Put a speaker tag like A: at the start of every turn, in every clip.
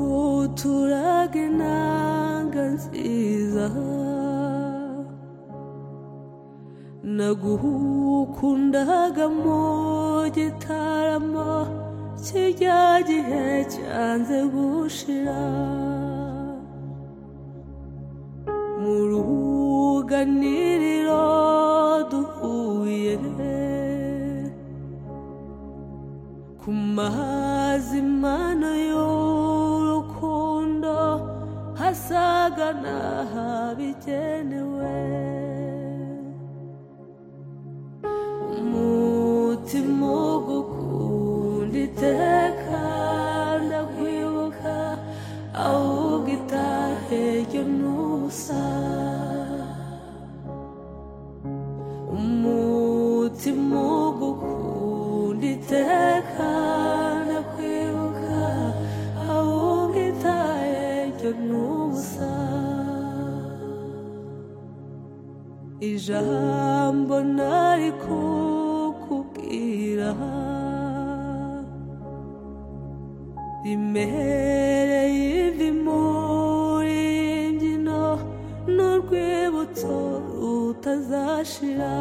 A: ndaguturage intanga nziza naguhukundaga mu gitaramo kijya gihe cyanze gushira mu ruganiriro duhuye ku mazi mana y'urukundo hasaga n'ahabigenewe umutima wo gukunda iteka ndakwibuka ahubwo itahe ryo ntusa umutima wo gukunda iteka ndakwibuka ahubwo itahe ryo ntusa ijambo nari kukubwira rimereye ivi muri mbyino n'urwibutso rutazashira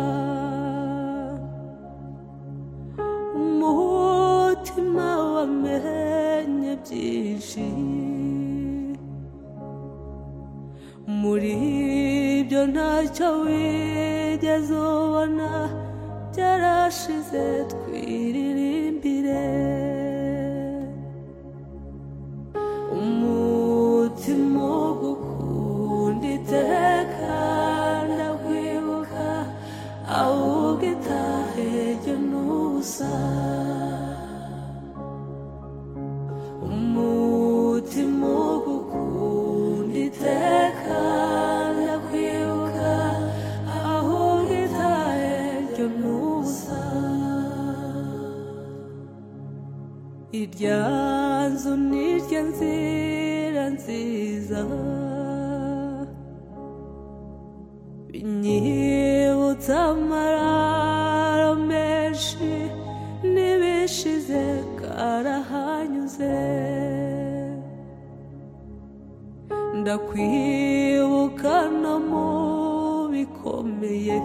A: umutima wamenye byinshi muri ibyo ntacyo wigeze ubona byarashize twiririmbire umutima wo gukunda iteka ndakwibuka ahubwo itahe ryo ntusa umutima wo gukunda iteka ndakwibuka ahubwo itahe ryo ntusa irya nzu n'irya nzira nziza binyibutsa amararo menshi n'ibishize karahanyuze ndakwibuka no mu bikomeye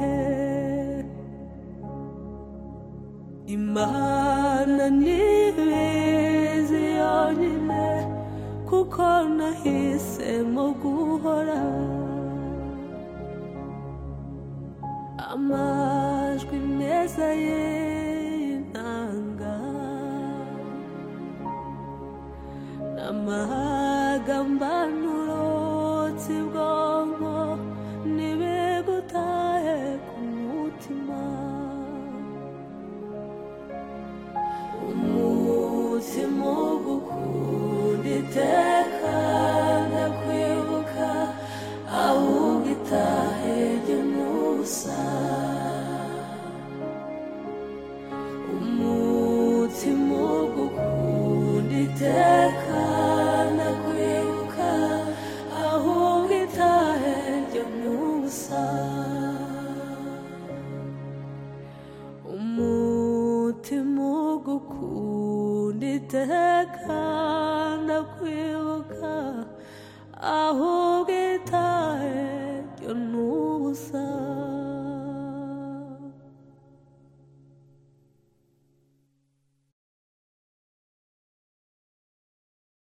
A: imana ntibizi yonyine kuko nahisemo guhora amajwi meza ye y'intanga n'amagambanuro y'ubwonko nibe gutahe ku mutima umutima wo